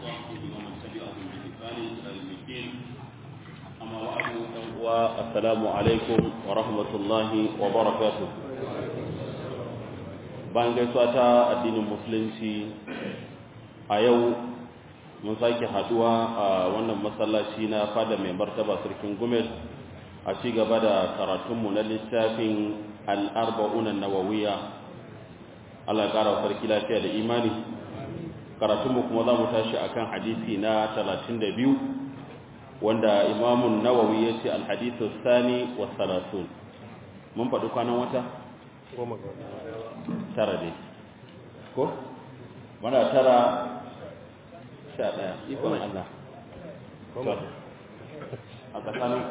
وصحبه ومن تبعهم بإحسان إلى يوم الدين أما بعد والسلام عليكم ورحمة الله وبركاته bayan gaisuwa ta addinin musulunci a yau mun sake haduwa a wannan masallaci na fada mai martaba sarkin gumel a ci gaba da karatunmu na littafin al'arba'unan nawawiya Allah ƙara sarki lafiya da imani karatunmu kuma za mu tashi akan hadisi na 32 wanda imamun nawawi ya ce alhadisu sani wa salatun mun faɗi kwanan wata? tara dai ko? mana tara sha ɗaya ikon Allah a tsakaninku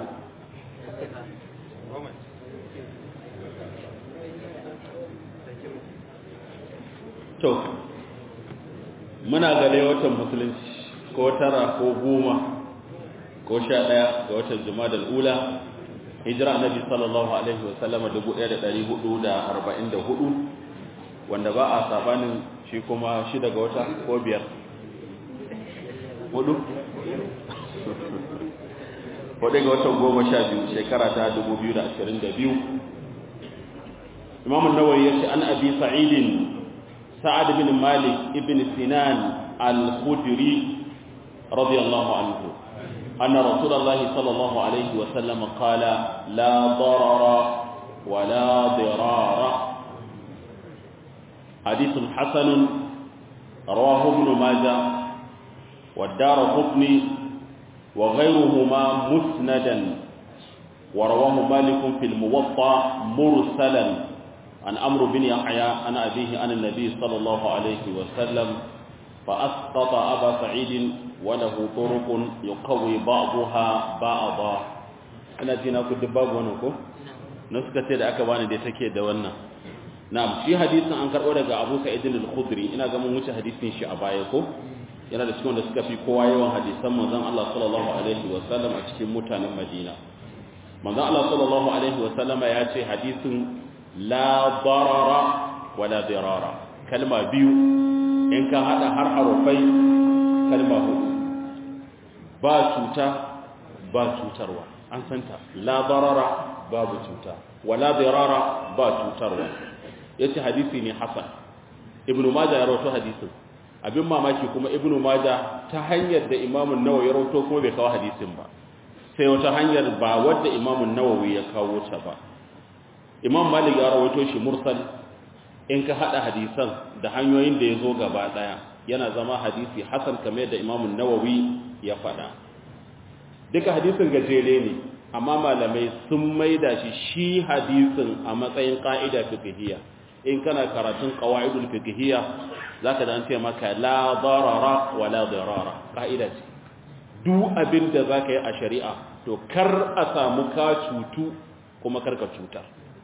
to muna gane watan musulunci ko tara ko goma ko sha ɗaya ga watan jumadal ula hijira annabi sallallahu alaihi wasallama 1444 wanda ba a sabanin shi kuma shida ga wata ko biyar hudu hudu ga watan goma sha biyu shekara ta 2022 imamun nawawi ya ce an abi sa'idin sa'ad bin malik ibn sinan al-khudri radiyallahu anhu أن رسول الله صلى الله عليه وسلم قال لا ضرر ولا ضرار حديث حسن رواه ابن ماجه والدار قطني وغيرهما مسندا ورواه مالك في الموطأ مرسلا عن أمر بن يحيى عن أبيه عن النبي صلى الله عليه وسلم فأسقط أبا سعيد وله طرق يقوي بعضها بعضا أنا جينا كنت باب ونكو نسكة da aka bani da take da wannan na'am shi hadisin an karbo daga Abu Sa'id al-Khudri ina ga mun wuce hadisin shi a baya ko yana da cikin wanda suka fi kowa yawan hadisan manzon Allah sallallahu alaihi wa sallam a cikin mutanen Madina manzon Allah sallallahu alaihi wa sallam ya ce hadisin la darara wala dirara kalma biyu in ka hada har harufai kalma hudu ba cuta ba cutarwa an santa la darara babu cuta wala dirara ba cutarwa yace hadisi ne hasan ibnu majah ya rawaito hadisin abin mamaki kuma ibnu majah ta hanyar da imam an-nawawi ya rawaito kuma bai kawo hadisin ba sai wata hanyar ba wadda imam an-nawawi ya kawo ta ba imam malik ya rawaito shi mursal in ka hada hadisan da hanyoyin da ya zo gaba daya yana zama hadisi hasan kamar da imamun nawawi ya fada duka hadisin gajere ne amma malamai sun maida shi shi hadisin a matsayin ka'ida fiqhiyya in kana karatun qawaidul fiqhiyya zaka da an ce maka la darara wa la dirara ka'ida ce duk abin da zaka yi a shari'a to kar a samu ka cutu kuma kar ka cuta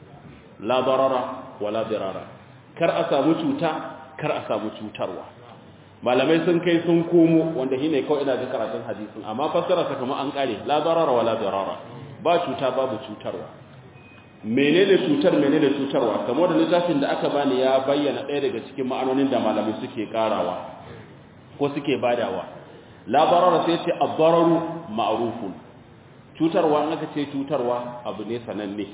la darara wa la dirara kar a samu cuta kar a samu cutarwa malamai sun kai sun komo wanda shine kawai ina ga karatun hadisin amma fassara ta kuma an kare la darara wala darara ba cuta babu cutarwa menene cutar menene cutarwa kamar da littafin da aka bani ya bayyana ɗaya daga cikin ma'anonin da malamai suke karawa ko suke badawa la darara sai ce ad-dararu ma'rufun cutarwa in aka ce cutarwa abu ne sananne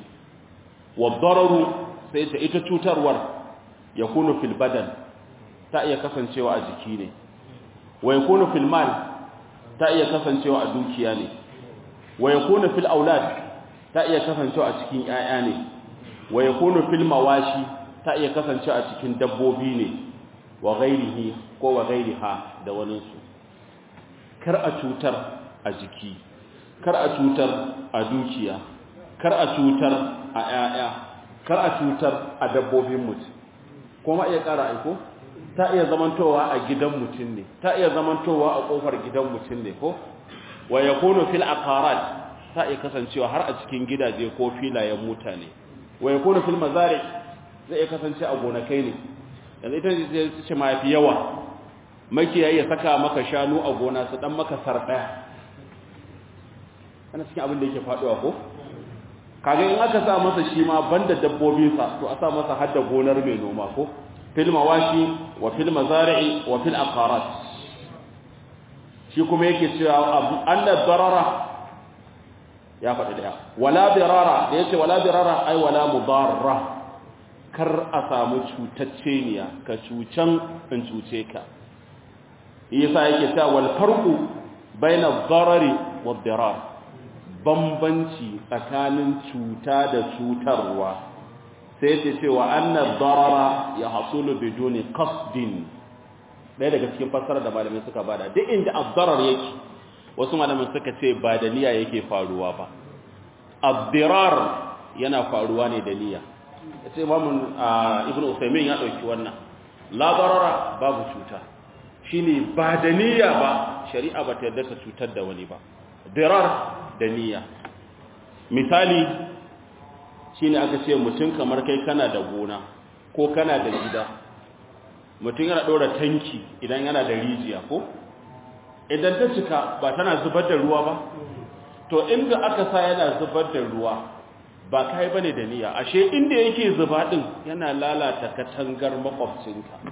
wa dararu sai ta ita cutarwar ya kunu fil badan ta iya kasancewa a jiki ne wa ya kunu fil mal ta iya kasancewa a dukiya ne wa ya kunu fil aulad ta iya kasancewa a cikin 'ya'ya ne wa ya kunu fil mawashi ta iya kasancewa a cikin dabbobi ne wa ghairihi ko wa ghairiha da wani su kar a cutar a jiki kar a cutar a dukiya kar a cutar a 'ya'ya kar a cutar a dabbobin mutum kuma iya ƙara aiko ta iya zamantowa a gidan mutum ne ta iya zamantowa a ƙofar gidan mutum ne ko wa yakunu fil aqarat ta iya kasancewa har a cikin gidaje ko filayen mutane wa yakunu fil mazari zai iya kasance a gonakai ne yanzu ita ce ma fi yawa makiyayi ya saka maka shanu a gona su dan maka sarɗaya ana cikin abin da yake faɗuwa ko kaga in aka sa masa shi ma banda dabbobinsa to a sa masa hadda gonar mai noma ko fil mawashi wa fil mazari'i wa fil aqarat shi kuma yake cewa anna darara ya faɗi daya wala dirara da yace wala dirara ai wala mudarra kar a samu cutacceniya ka cucan in cuce ka yasa yake cewa wal farqu baina darari wad dirar bambanci tsakanin cuta da cutarwa sai yace cewa anna darara ya hasulu biduni qasdin ɗaya daga cikin fassara da malamai suka bada duk inda ad-darar yake wasu malamin suka ce ba da niyya yake faruwa ba ad-dirar yana faruwa ne da niyya yace imamu ibn usaymin ya dauki wannan la darara babu cuta shine ba da niyya ba shari'a ba ta yarda ta cutar da wani ba dirar da niyya misali shine aka ce mutum kamar kai kana da gona ko kana da gida mutum yana ɗora tanki idan yana da rijiya ko idan ta cika ba tana zubar da ruwa ba to inda aka sa yana zubar da ruwa ba kai bane da niyya ashe inda yake zuba din yana lalata katangar makwabcinka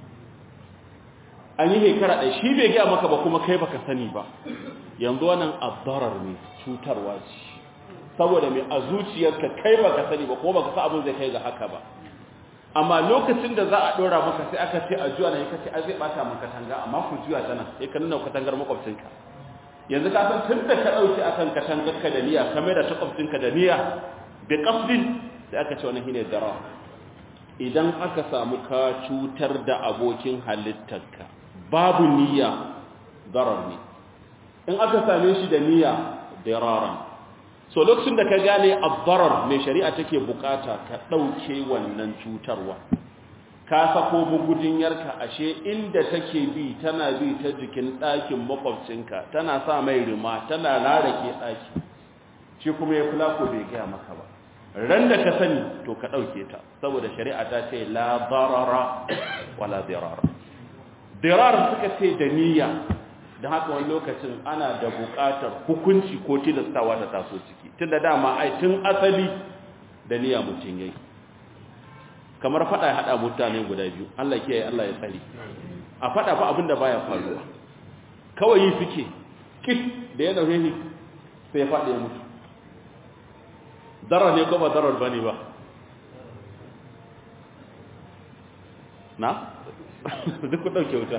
an yi hekara ɗaya shi bai gaya maka ba kuma kai baka sani ba yanzu wannan abdarar ne cutarwa ce saboda mai a zuciyarka kai baka sani ba ko baka sa abin zai kai ga haka ba amma lokacin da za a dora maka sai aka ce a juya na yaka ce a zai bata maka katanga amma ku juya ta nan ya ka nuna katangar makwabcinka yanzu ka san tun da ka dauki akan katangar ka da niyya ka mai da makwabcinka da niyya bi qasdin sai aka ce wannan shine dara idan aka samu ka cutar da abokin halittarka babu niyya darar ne in aka same shi da niyya diraran so lokacin da ka gane abdarar mai shari'a take bukata ka ɗauke wannan cutarwa ka sako bugudinyarka ashe inda take bi tana bi ta jikin ɗakin makwabcinka tana sa mai rima tana rarake ɗaki shi kuma ya kula ko bai gaya maka ba ran da ka sani to ka ɗauke ta saboda shari'a ta ce la darara wala dirara dirar suka ce da niyya da haka wani lokacin ana da buƙatar hukunci ko tilastawa ta taso ciki tun da dama ai tun asali da niyya mutum yayi kamar fada ya hada mutane guda biyu Allah kiyaye Allah ya tsare a fada fa abin da baya faruwa kawai yi suke kit da ya dauke ni sai ya fada ya mutu darar ne ko ba darar bane ba na duk ku dauke wuta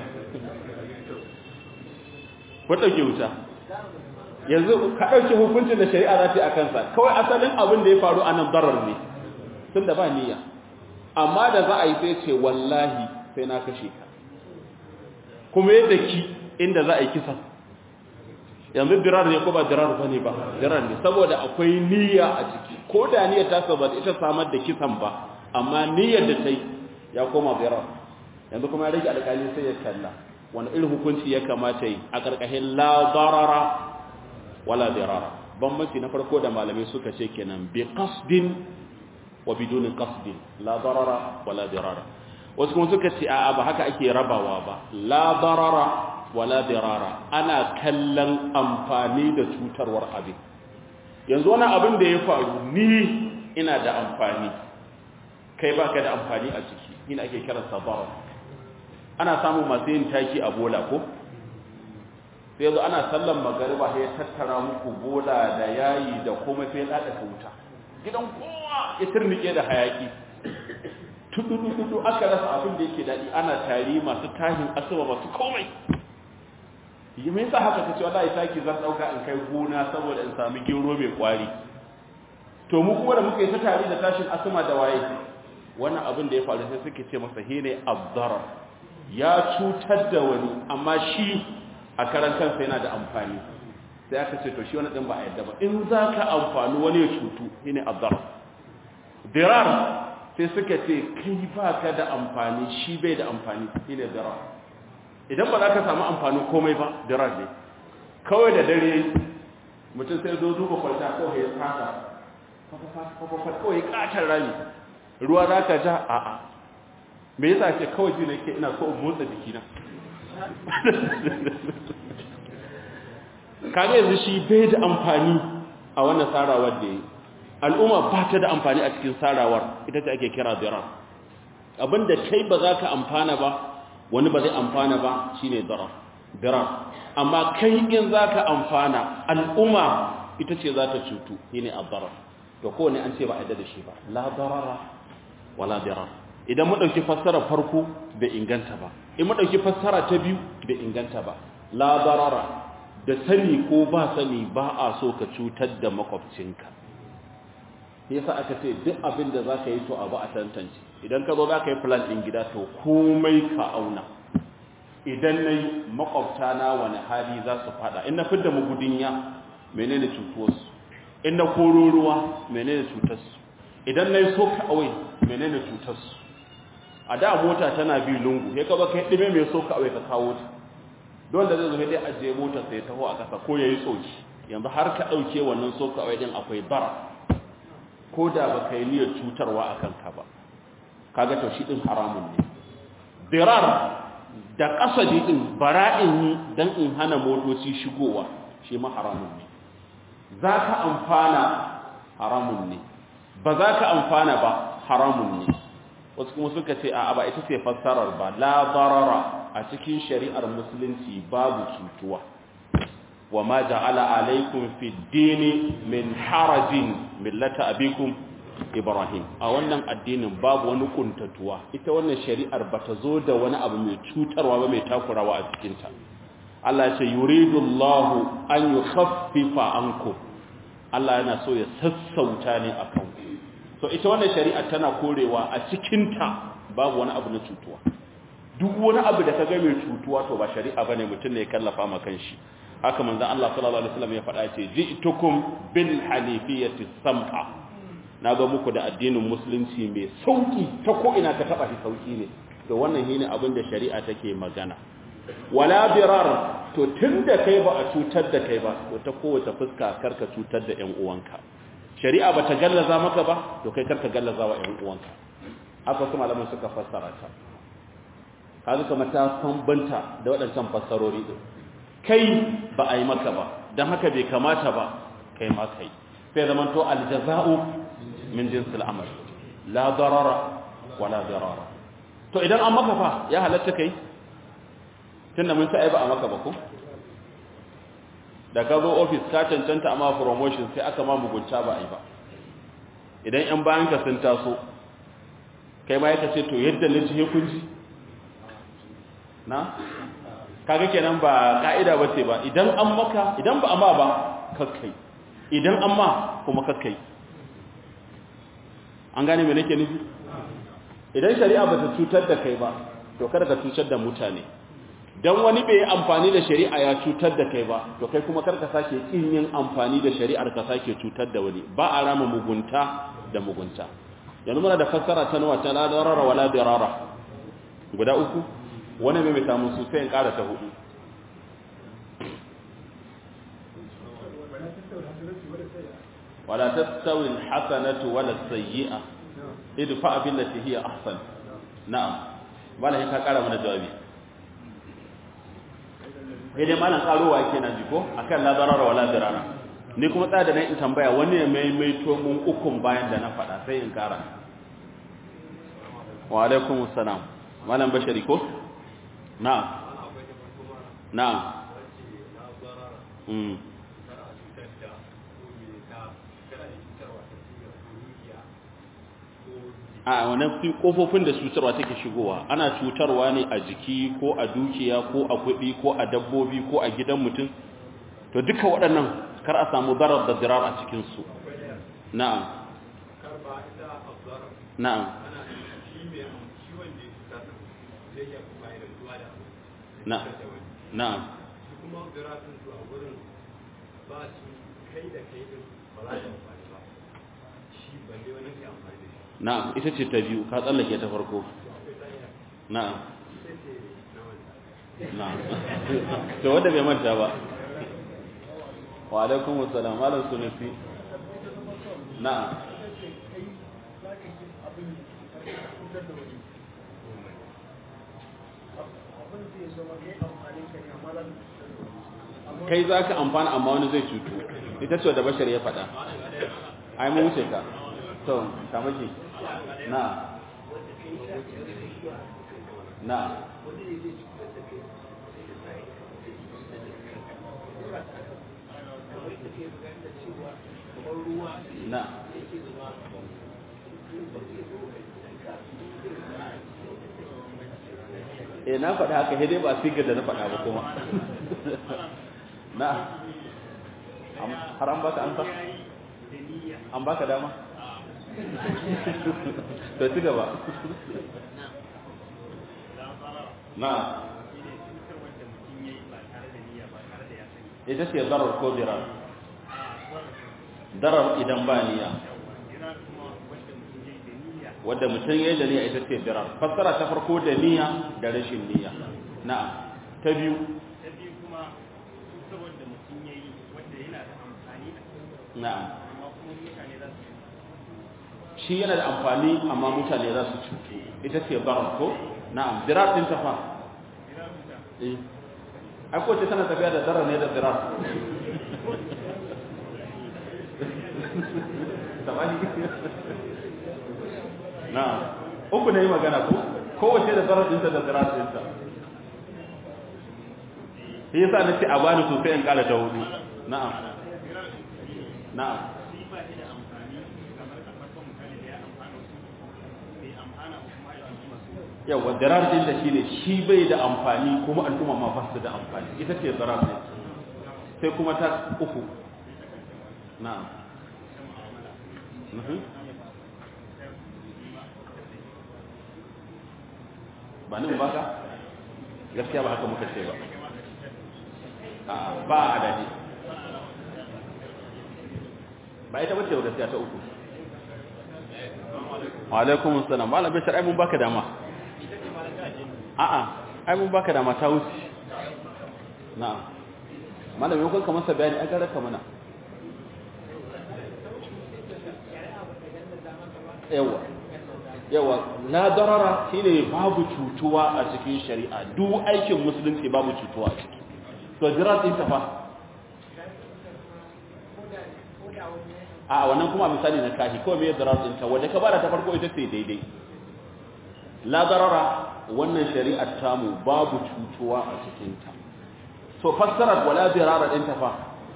ku ɗauke wuta yanzu ka ɗauke hukuncin da shari'a za ta yi a kansa kawai asalin abin da ya faru a nan darar ne tun da ba niyya amma da za a yi sai ce wallahi sai na kashe ka kuma yadda ki inda za a yi kisan yanzu dirar ne ko ba dirar ba ne ba dirar ne saboda akwai niyya a ciki ko da niyyar ta saba ita samar da kisan ba amma niyyar da ta yi ya koma dirar yanzu kuma ya rage alƙali sai ya kalla wani irin hukunci ya kamata yi a ƙarƙashin la darara wala dirara bambanci na farko da malamai suka ce kenan bi qasdin wa biduni qasdin la darara wala dirara wasu kuma suka ce a'a ba haka ake rabawa ba la darara wala dirara ana kallon amfani da cutarwar abin yanzu wani abin da ya faru ni ina da amfani kai baka da amfani a ciki ina ake kiransa darar ana samun masu yin taki a bola ko sai zo ana sallan magariba sai ya tattara muku bola da yayi da komai sai ya dada wuta gidan kowa ya turnike da hayaki tudu aka rasa abin da yake dadi ana tari masu tahin asuba masu komai yi me yasa haka kace wallahi taki zan dauka in kai gona saboda in sami gero mai kwari to mu kuma da muka yi ta tari da tashin asuma da waye wannan abin da ya faru sai suke ce masa hine abdarar ya cutar da wani amma shi a karan kansa yana da amfani sai aka ce to shi wani ɗin ba a yadda ba in za ka amfani wani ya cutu shi ne abdar dirar sai suka ce kai ba ka da amfani shi bai da amfani shi ne dirar idan ba za ka samu amfani komai ba dirar ne kawai da dare mutum sai zo duba kwalta kawai ya fasa kawai katar rami ruwa za ka ja a'a me yasa ce kawai ji nake ina so in motsa jikina kaga yanzu shi bai da amfani a wannan sarawar da yi al'umma ba ta da amfani a cikin sarawar ita ce ake kira dirar abinda kai ba za ka amfana ba wani ba zai amfana ba shine darar dirar amma kai in zaka amfana al'umma ita ce za ta cutu shine ad-darar to kowane an ce ba a yadda da shi ba la darara wala dirar idan mu dauki fassara farko bai inganta ba in mu dauki fassara ta biyu bai inganta ba la darara da sani ko ba sani ba a so ka cutar da makwabcinka yasa aka ce duk abin da zaka yi to abu a tantance idan ka zo zaka yi plan din gida to komai ka auna idan nayi makwabta na wani hali za su fada in na fidda mugudinya menene cutuwarsu in na koro ruwa menene cutarsu idan na yi soka awai menene cutarsu a da mota tana bi lungu ya kaba kai ɗime mai soka awai ka kawo ta don da zai zo dai ajiye mota sai taho a ƙasa ko ya yi tsoki yanzu har ka ɗauke wannan soka awai din akwai bara ko da ba ka yi niyyar cutarwa a kanka ba kaga to shi ɗin haramun ne dirar da ƙasa ɗin bara'in yi don in hana motoci shigowa shi ma haramun ne za ka amfana haramun ne ba za ka amfana ba haramun ne wasu kuma suka ce a ba ita ce fassarar ba la barara a cikin shari'ar musulunci babu cutuwa wa ma ja'ala alaikum fi dini min harajin millata abikum ibrahim a wannan addinin babu wani kuntatuwa ita wannan shari'ar bata zo da wani abu mai cutarwa ba mai takurawa a cikinta Allah ce yuridu Allah an yukhaffifa ankum Allah yana so ya sassauta ne akan ku so ita wannan shari'a tana korewa a cikin ta babu wani abu na cutuwa duk wani abu da kaga mai cutuwa to ba shari'a bane mutum ne ya kallafa ma kanshi haka manzon Allah sallallahu alaihi wasallam ya faɗa ce ji'tukum bil hanifiyati sam'a na ga muku da addinin musulunci mai sauki ta ko ina ka taba shi sauki ne to wannan shine abin da shari'a take magana wala birar to tunda kai ba a cutar da kai ba to ta kowace fuska karka cutar da ƴan uwanka shari'a bata gallaza maka ba to kai karka gallaza wa ƴan uwanka haka su malaman suka fassara ta kaga kamar ta bambanta da waɗancan fassarori din kai ba a yi maka ba dan haka bai kamata ba kai ma kai sai zaman to aljaza'u min jinsil amal la darara wala dirara to idan an maka fa ya halatta kai tunda mun sai ba a maka ba ko da ka zo office ka cancanta amma promotion sai aka ma mugunta ba ai ba idan yan bayan ka sun taso kai ma yaka ce to yadda na ji kun ji na kaga kenan ba ka'ida ba ce ba idan an maka idan ba amma ba kakkai idan an ma kuma kakkai an gane me nake nufi idan shari'a ba ta cutar da kai ba to kada ka cutar da mutane dan wani bai amfani da shari'a ya cutar da kai ba to kai kuma karka sake kin yin amfani da shari'ar ka sake cutar da wani ba a rama mugunta da mugunta yanzu muna da fassara ta nawa ta la darara wala dirara guda uku wani mai mita musu sai in kara ta hudu wala tastawi alhasanatu wala sayyi'a idfa billati hiya ahsan na'am bala ka kara mana jawabi sai dai malam karowa yake na jiko akan la darara wala dirara ni kuma tsada nan in tambaya wani ne mai mai to mun ukun bayan da na faɗa sai in kara wa alaikum assalam malam bashari ko na'am na'am mm a wannan fi kofofin da cutarwa take shigowa ana cutarwa ne a jiki ko a dukiya ko a kuɗi ko a dabbobi ko a gidan mutum to duka waɗannan kar a samu zarar da zirar a cikinsu na'am na'am na'am na'am kuma ziratun su a wurin ba su kai da kai din ba za ta amfani ba shi balle wani ke amfani da shi na'am ita ce ta biyu ka tsallake ta farko na'am na'am to wanda bai manta ba wa alaikum assalam malam sunufi na'am kai za ka amfana amma wani zai cutu ita ce da bashar ya faɗa ai mun wuce ka to kamaki na na na eh na faɗa haka dai ba sigar da na faɗa ba kuma na har an baka ansa an baka dama to ci gaba na ita ce darar ko dirar darar idan ba niyya wadda mutum ya yi da niyya ita ce dirar fassara ta farko da niyya da rashin niyya na'am ta biyu ta biyu kuma saboda mutum ya yi wanda yana da amfani a na'am amma kuma mutane za su shi yana da amfani amma mutane za su cutu ita ce darar ko na'am dirar din ta fa eh ai ko ce tana tafiya da darar ne da dirar tamani na uku ne yi magana ko kowace da zarar dinta da zarar dinta shi yasa na ce a bani sosai in kala ta hudu na'am na'am shi ba shi da amfani kamar a farkon misali da ya amfana su bai amfana ba kuma ya amfana su yawa zarar din da shi ne shi bai da amfani kuma al'umma ma ba su da amfani ita ce zarar ne sai kuma ta uku na'am Mhm. ba nan baka gaskiya ba haka muka ce ba A'a, ba a adadi ba ita bace gaskiya ta uku wa alaikum assalam malam bashir ai mun baka dama a'a ai mun baka dama ta wuce na'am malam yau kanka masa bayani an garaka mana yawa yawa la darara shine babu cutuwa a cikin shari'a duk aikin musulunci babu cutuwa a ciki to jirat din ta fa a wannan kuma misali na kahi ko me darar din ta wanda ka bada ta farko ita ce daidai la darara wannan shari'ar tamu babu cutuwa a cikin ta to fassarar wala dirara din ta fa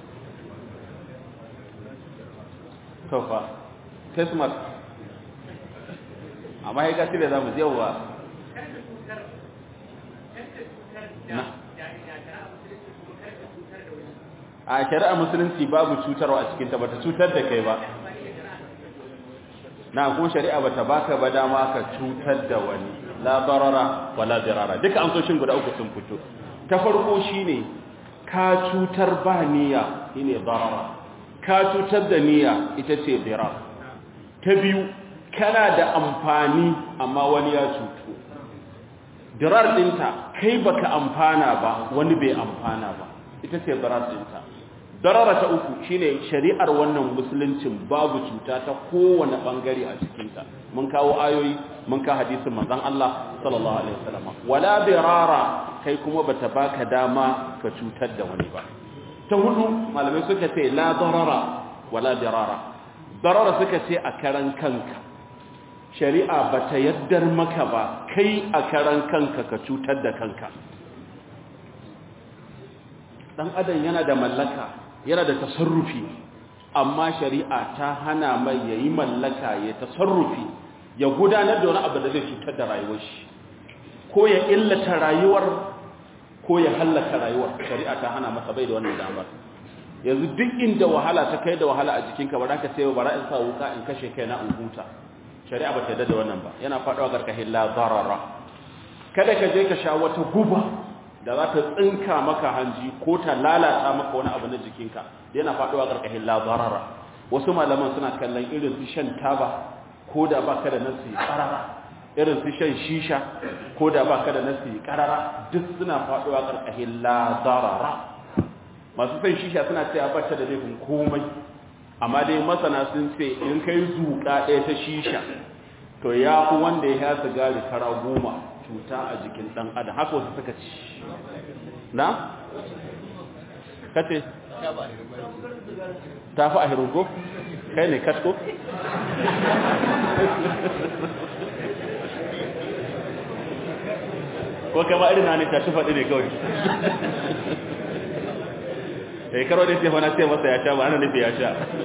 to fa kismat amma ya gasi da zamu yawa na a shari'a musulunci babu cutarwa a cikinta bata cutar da kai ba na ko shari'a bata baka ba dama ka cutar da wani la darara wala dirara duka amsoshin guda uku sun fito ta farko shine ka cutar ba niyya shine darara ka cutar da niyya ita ce dirar ta biyu kana da amfani amma wani ya cutu dirar dinta kai baka amfana ba wani bai amfana ba ita ce dirar dinta darara ta uku shine shari'ar wannan musuluncin babu cuta ta kowane bangare a cikinta mun kawo ayoyi mun ka hadisin manzon Allah sallallahu alaihi wasallam wala dirara kai kuma bata baka dama ka cutar da wani ba ta hudu malamai suka ce la darara wala dirara darara suka ce a karan kanka shari'a bata yaddar maka ba kai a karan kanka ka cutar da kanka dan adam yana da mallaka yana da tasarrufi amma shari'a ta hana mai yayi mallaka ya tasarrufi ya gudanar da wani abu da zai cutar da rayuwar shi ko ya illata rayuwar ko ya hallaka rayuwar shari'a ta hana masa bai da wannan damar yanzu duk inda wahala ta kai da wahala a jikinka ba za ka sai ba in sa wuka in kashe kai na in huta shari'a ba ta yarda da wannan ba yana faɗawa garkahin la zarara kada ka je ka sha wata guba da za ta tsinka maka hanji ko ta lalata maka wani abu na jikinka yana faɗuwa ƙarƙashin labarara wasu malaman suna kallon irin su shan taba ko da ba ka da nasi ƙarara irin su shan shisha ko da ba ka da nasi ƙarara duk suna faɗuwa ƙarƙashin labarara masu shan shisha suna cewa ba ta da laifin komai amma dai masana sun ce in kai zuƙa ɗaya ta shisha to ya fi wanda ya sigari kara goma cuta a jikin ɗan adam haka wasu suka ci na? kace? ta fi a hirungo? kai ne katko? ko kama irin na ne ta shi faɗi ne kawai eh karo da tefa na ce masa ya sha ba ana nufi ya sha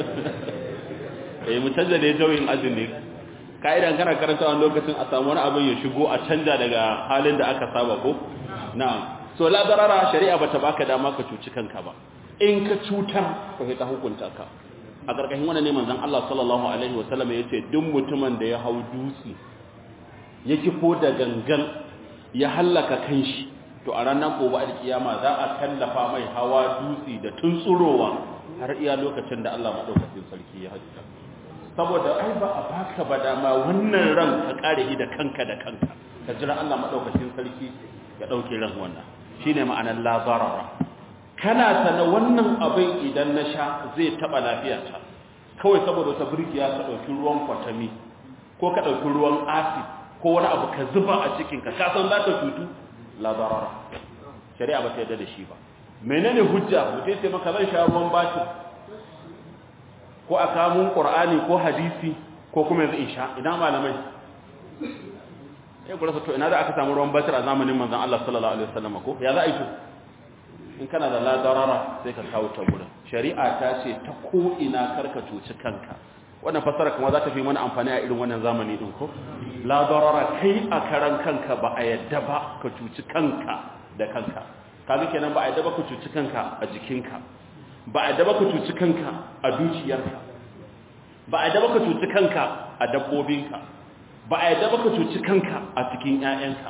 eh mu canza da jawin azumi ka'idan kana karanta wani lokacin a samu wani abin ya shigo a canja daga halin da aka saba ko na'am so la darara shari'a bata baka dama ka cuci kanka ba in ka cutar ko ta hukunta ka a karkashin wannan ne manzon Allah sallallahu alaihi wasallam yace duk mutumin da ya hau dutse ya kifo da gangan ya hallaka kanshi to a ranar gobe alkiyama za a tallafa mai hawa dutse da tuntsurowa har iya lokacin da Allah madaukakin sarki ya hajjata saboda ai ba a baka ba dama wannan ran ka kare shi da kanka da kanka ka jira Allah madaukakin sarki ya dauke ran wannan shine ma'anar la zarara kana sana wannan abin idan na sha zai taba lafiyata kawai saboda wata birkiya ka dauki ruwan kwatami ko ka dauki ruwan acid ko wani abu ka zuba a cikin ka ka san za ka cutu la zarara shari'a ba ta yarda da shi ba menene hujja mutai sai maka zan sha ruwan batir ko a kamun qur'ani ko hadisi ko kuma yanzu in sha idan malamai ya gura to ina da aka samu ruwan batir a zamanin manzon Allah sallallahu alaihi wasallam ko ya za a yi to in kana da ladarara sai ka kawo ta gurin shari'a ta ce ta ko ina karka cuci kanka wannan fasara kuma za ta fi mana amfani a irin wannan zamani din ko ladarara kai a karan kanka ba a yadda ba ka cuci kanka da kanka kaga kenan ba a yadda ba ka cuci kanka a jikinka ba a yadda ba ka cuci kanka a dukiyarka ba a yadda ba ka cuci kanka a dabbobinka ba a yadda ba ka cuci kanka a cikin ƴaƴanka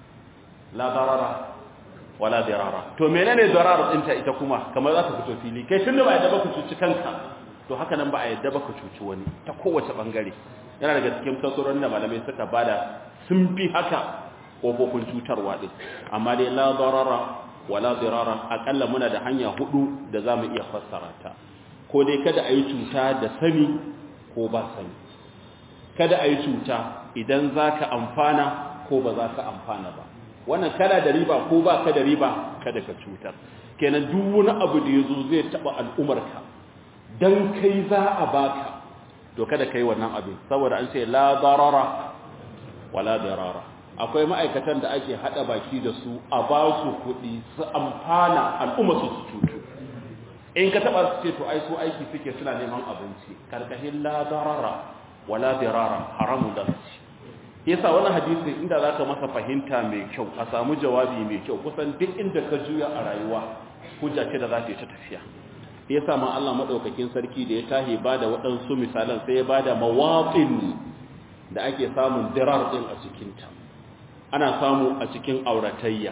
la darara wala dirara to menene darar dinta ita kuma kamar za ta fito fili kai tunda ba yadda ba ka cuci kanka to haka nan ba a yadda ba ka cuci wani ta kowace bangare yana daga cikin fasarorin da malamai suka bada sun fi haka kofofin cutarwa din amma dai la darara wala dirara akalla muna da hanya hudu da zamu iya fassara ta ko dai kada a yi cuta da sani ko ba sani kada a yi cuta idan za ka amfana ko ba za ka amfana ba wannan kada da riba ko ba ka da riba kada ka cutar kenan duk wani abu da ya zo zai taɓa al'umarka don kai za a baka to kada ka yi wannan abin saboda an ce la darara wala darara akwai ma'aikatan da ake haɗa baki da su a ba su kuɗi su amfana al'umma su su cutu in ka taɓa su ce to ai su aiki suke suna neman abinci karkashin la darara wala dirara haramun da su yasa wannan hadisin inda zaka masa fahimta mai kyau a samu jawabi mai kyau kusan duk inda ka juya a rayuwa hujja ce da za ta yi ta tafiya yasa ma Allah madaukakin sarki da ya tahi bada waɗansu misalan sai ya bada mawaqin da ake samun dirar din a cikin ta ana samu a cikin auratayya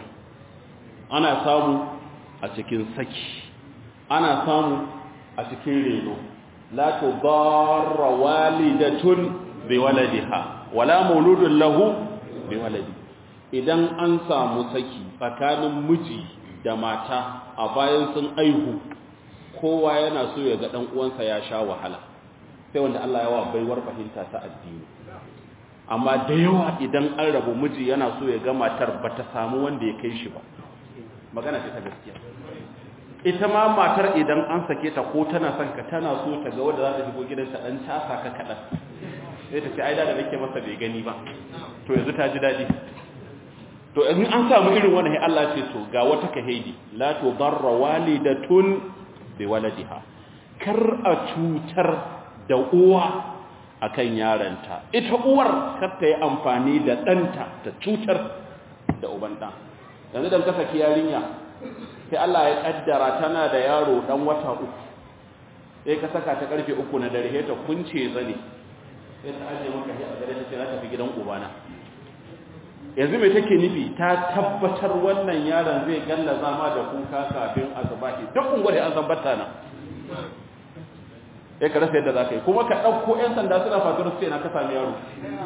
ana samu a cikin saki ana samu a cikin reno la tudarra walidatun bi waladiha wala mauludun lahu bi waladi idan an samu saki tsakanin miji da mata a bayan sun aihu kowa yana so ya ga dan uwansa ya sha wahala sai wanda Allah ya wa baiwar fahimta ta addini amma da yawa idan an rabu miji yana so ya ga matar bata samu wanda ya kai shi ba magana ce ta gaskiya ita ma matar idan an sake ta ko tana son ka tana so ta ga wanda za ta shigo gidanta dan casa ka kadan sai ta ce ai da da nake masa bai gani ba to yanzu ta ji dadi to in an samu irin wannan sai Allah ce to ga wata kahidi la tudarra walidatun bi waladiha kar a cutar da uwa akan yaranta ita uwar kar ta yi amfani da danta ta cutar da uban dan yanzu dan ka saki yarinya sai Allah ya kaddara tana da yaro dan wata uku sai ka saka ta karfe uku na dare ta kunce zane sai ta aje maka shi a gare ta ce za ta fi gidan ubana yanzu mai take nufi ta tabbatar wannan yaron zai galla zama da kuka kafin azubahi duk ungware an zambata na ya ka rasa yadda za ka yi kuma ka ɗauko 'yan sanda suna fatar su ce na ka sami yaro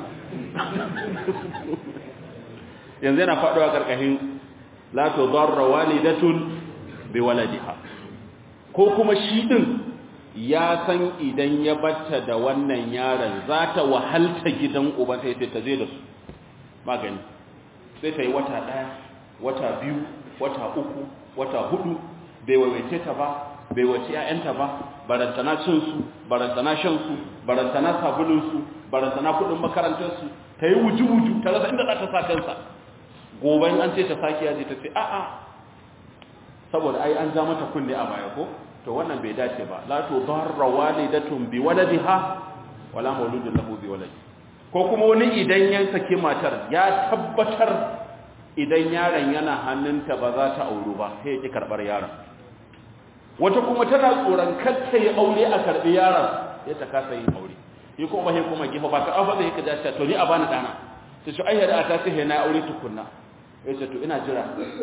yanzu yana faɗuwa ƙarƙashin la to zarra walidatun bi waladiha ko kuma shi din ya san idan ya batta da wannan yaron za ta wahalta gidan uba sai sai ta je da su magani sai ta yi wata ɗaya wata biyu wata uku wata hudu bai waiwaice ta ba bai wace ‘ya'yanta ba barantana cinsu barantana shansu barantana sabulinsu barantana kudin makarantarsu ta yi wuju-wuju ta rasa inda za ta sa kansa gobe an ce ta sake yaji ta ce a'a saboda ai an ja mata kunne a baya ko to wannan bai dace ba la tu darra walidatun bi waladiha wala mauludun lahu bi waladi ko kuma wani idan ya saki matar ya tabbatar idan yaron yana hannunta ba za ta auru ba sai ya ki karbar yaron wata kuma tana tsoron kar ta yi aure a karbi yaron ya ta kasa yin aure yi kuma sai kuma gifa ba ka afa zai ka dace to ni a bani dana sai shi ayyada ta ce na aure tukunna ya ce to ina jira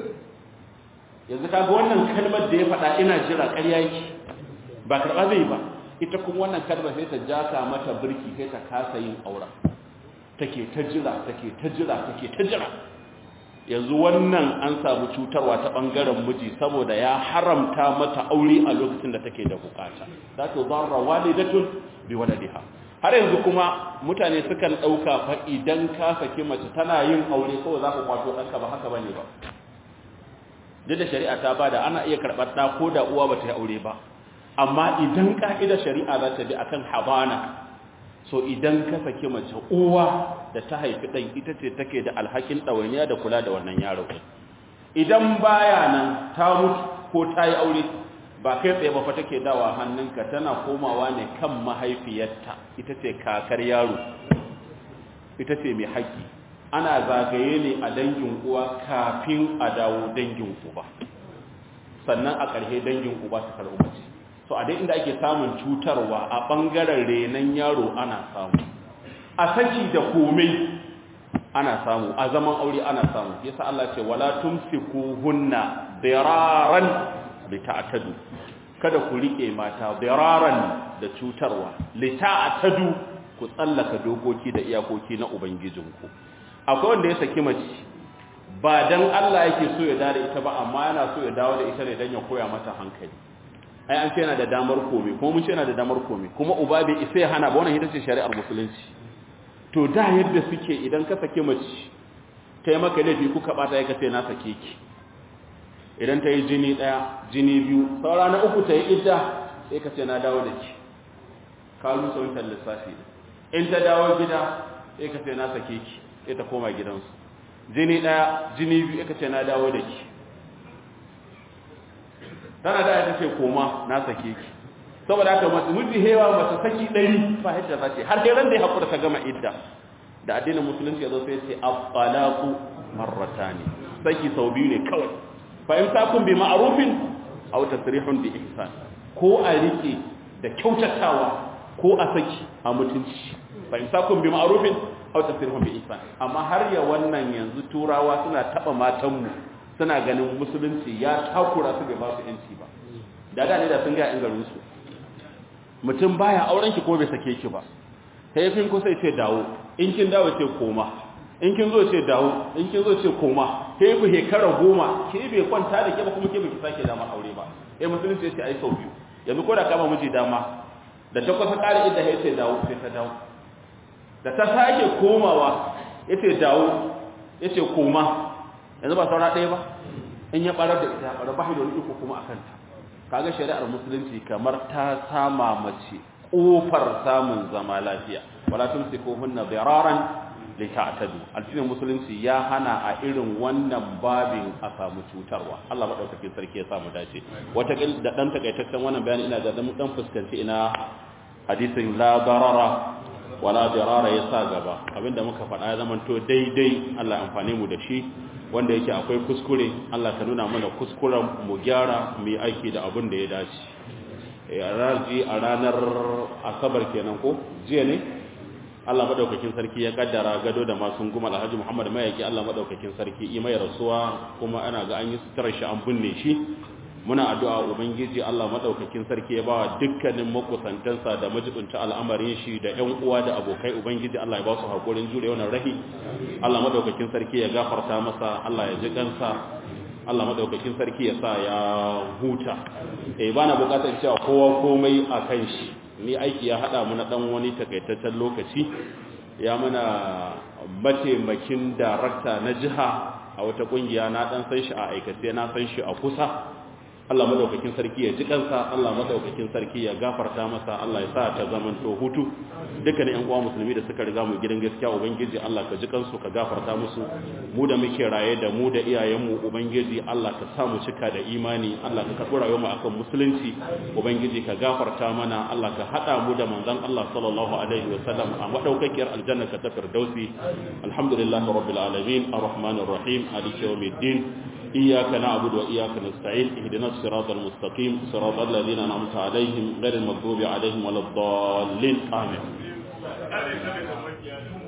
yanzu kaga wannan kalmar da ya faɗa ina jira ƙarya yake ba karɓa zai ba ita kuma wannan kalmar sai ta jaka mata birki sai ta kasa yin aura take ta jira take ta jira take ta jira yanzu wannan an samu cutarwa ta bangaren miji saboda ya haramta mata aure a lokacin da take da bukata za ta zarra walidatun bi waladiha har yanzu kuma mutane sukan dauka fa idan ka saki mace tana yin aure kawai za ka kwato ɗanka ba haka bane ba duk da shari'a ta bada ana iya karɓar ɗa ko da uwa bata yi aure ba amma idan ka'idar shari'a za ta bi akan habana so idan ka saki mace uwa da ta haifi ɗan ita ce take da alhakin ɗawainiya da kula da wannan yaro idan baya nan ta mutu ko ta yi aure ba kai tsaye ba fa take dawa hannunka tana komawa ne kan mahaifiyarta ita ce kakar yaro ita ce mai haƙƙi ana zagaye ne a dangin uwa kafin a dawo dangin uba sannan a ƙarshe dangin uba su karɓi mace so a dai inda ake samun cutarwa a ɓangaren renon yaro ana samu a saki da komai ana samu a zaman aure ana samu yasa Allah ce wala tumsiku hunna diraran li ta'tadu kada ku rike mata diraran da cutarwa li ta'tadu ku tsallaka dokoki da iyakoki na ubangijinku akwai wanda ya saki mace ba dan Allah yake so ya dawo da ita ba amma yana so ya dawo da ita ne dan ya koya mata hankali ai an ce yana da damar komai kuma mun ce yana da damar komai kuma uba bai isa ya hana ba wannan ita ce shari'ar musulunci to da yadda suke idan ka sake mace ta yi maka laifi kuka bata ya kace na sake ki idan ta yi jini daya jini biyu saura na uku ta yi idda sai ka ce na dawo da ki ka rusa wancan lissafi in ta dawo gida sai ka ce na sake ki sai ta koma gidansu jini daya jini biyu ka ce na dawo da ki tana da ta ce koma na sake ki saboda haka mace miji hewa mace saki ɗari ba yadda za ce har sai ran da ya haƙura ta gama idda da addinin musulunci ya zo sai ce afalaku marratani saki sau biyu ne kawai fa in takun bi ma'rufin aw tasrihun bi ihsan ko a rike da kyautatawa ko a saki a mutunci fa in takun bi ma'rufin aw tasrihun bi ihsan amma har ya wannan yanzu turawa suna taba matanmu suna ganin musulunci ya takura su bai ba su yanci ba da da ne da sun ga yan garin su mutum baya auren ki ko bai sake ki ba sai fin kusa ce dawo in kin dawo ce koma in kin zo ce dawo in kin zo ce koma sai ku hekara goma ke bai kwanta da ke ba kuma ke baki sake dama aure ba eh musulunci ya ce ai sau biyu yanzu ko da kama miji dama da ta kusa ƙara inda ya ce dawo sai ta dawo da ta sake komawa ya ce dawo ya ce koma yanzu ba saura ɗaya ba in ya ɓarar da ita ɓarar ba da wani iko kuma a kanta kaga shari'ar musulunci kamar ta sama mace ƙofar samun zama lafiya wala tumsikuhunna diraran lita'tadu addinin musulunci ya hana a irin wannan babin a samu cutarwa Allah madaukakin sarki ya samu dace wata da dan takaitaccen wannan bayani ina da dan fuskanci ina hadisin la darara wala dirara ya sa gaba abinda muka faɗa ya zamanto daidai Allah amfane mu da shi wanda yake akwai kuskure Allah ka nuna mana kuskuren mu gyara mu yi aiki da abin da ya dace a ranar asabar kenan ko jiya ne Allah madaukakin sarki ya kaddara gado da masu guma Alhaji Muhammad Mayaki Allah madaukakin sarki yi mai rasuwa kuma ana ga an yi sutura shi an binne shi muna addu'a ubangiji Allah madaukakin sarki ya bawa dukkanin makusantansa da majibunta al'amarin shi da ƴan uwa da abokai ubangiji Allah ya ba su hakurin jure wannan rahi Allah madaukakin sarki ya gafarta masa Allah ya ji kansa Allah madaukakin sarki ya sa ya huta eh bana bukatar cewa kowa komai a kan shi ni aiki ya hada mu na dan wani takaitaccen lokaci ya mana mataimakin darakta na jiha a wata kungiya na dan san shi a aikace na san shi a kusa Allah madaukakin sarki ya ji kansa Allah madaukakin sarki ya gafarta masa Allah ya sa ta zamanto hutu dukkanin ƴan uwa musulmi da suka riga mu gidan gaskiya ubangiji Allah ka ji kansu ka gafarta musu mu da muke raye da mu da iyayenmu ubangiji Allah ka sa mu cika da imani Allah ka karɓi rayuwar mu akan musulunci ubangiji ka gafarta mana Allah ka hada mu da manzon Allah sallallahu alaihi wa sallam a madaukakiyar aljanna ka ta firdausi alhamdulillahi rabbil alamin arrahmanir rahim maliki yawmiddin إياك نعبد وإياك نستعين اهدنا الصراط المستقيم صراط الذين أنعمت عليهم غير المغضوب عليهم ولا الضالين آمين